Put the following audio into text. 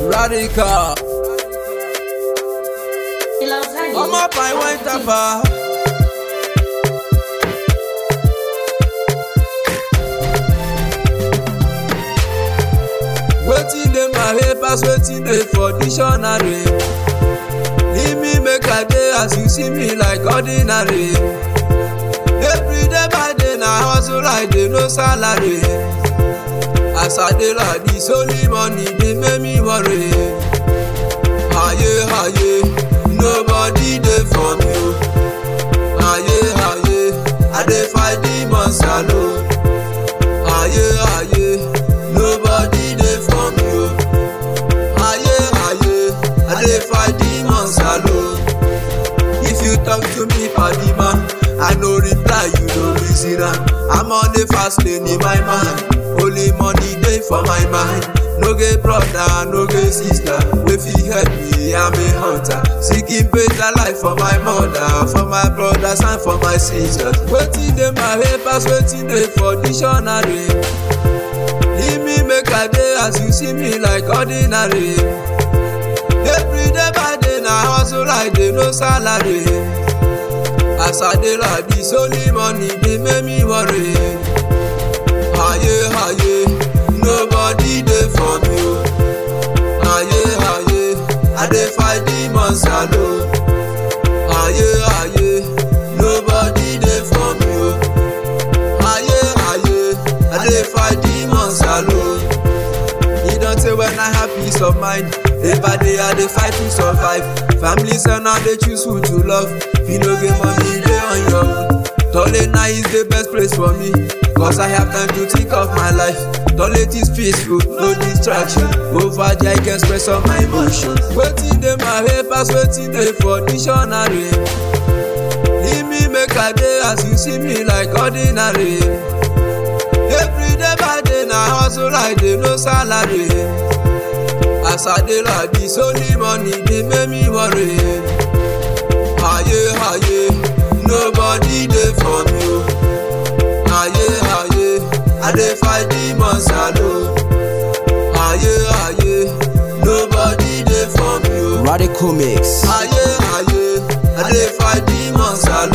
Radical. Philosophy. Ọmọ pàì wọ́n tàpá. Wetin dey my head pass wetin dey for dictionary. Leave me make I dey as you see me like ordinary. Every day by day na hustle I dey no salary. As I dey like this only money dey make me worry. Aye aye, nobody dey for me o. Aye aye, I dey fight demons alone. Aye aye, nobody dey for me o. Aye aye, I dey fight demons alone. If you talk to me padi man, I no reply you no reason am. I'm on the fast lane in my mind. Only money dey for my mind. No get brother, no get sister. Wey fit help me, I'm a hunter. Seeking better life for my mother, for my brothers and for my sisters. Wetin dey my head pass wetin dey for dictionary. Leave me make I dey as you see me like ordinary. Every day by day na hustle I dey no salary. As I dey like this only money dey make me worry. Aye aye, nobody dey for me o. Aye aye, I dey fight demons alone. Aye aye, nobody dey for me o. Aye aye, I dey fight demons alone. E don tey when I have peace of mind. Day by day I dey fight to survive. Families and now dey choose who to love. If you no get money, dey on your own. Tolena is the best place for me. Cause I have time to think of my life. Toilet is peaceful, no distraction. Over there I can express all my emotions. Wetin dey my head pass wetin dey for dictionary. Leave me make I dey as you see me like ordinary. Every day by day na hustle I dey no salary. As I dey like this only money dey make me worry. Aye aye, nobody dey for me o. Aye aye, I dey fight demons alone. Aye aye, nobody dey for me o. Radical Mix. Aye aye, I dey fight demons alone.